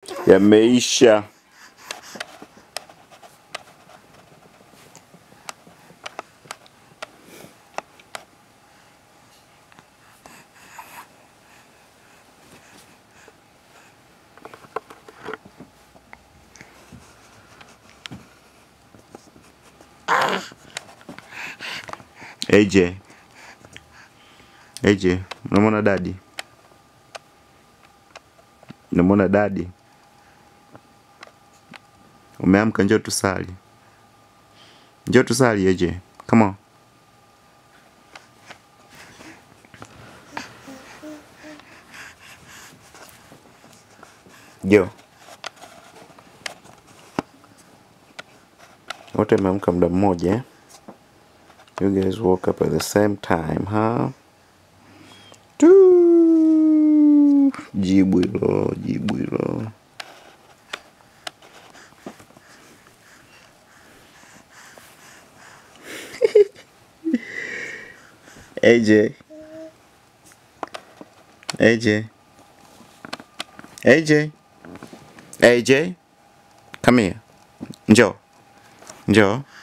yameisha. AJ, AJ, unamwona dadi? Unamwona dadi? Umeamka, njoo tusali, njoo tusali AJ, come on. Jo, wote mmeamka muda mmoja eh? You guys woke up at the same time, huh? Tu jibu hilo, jibu hilo. AJ, AJ, AJ, AJ, come here. Njoo, njoo.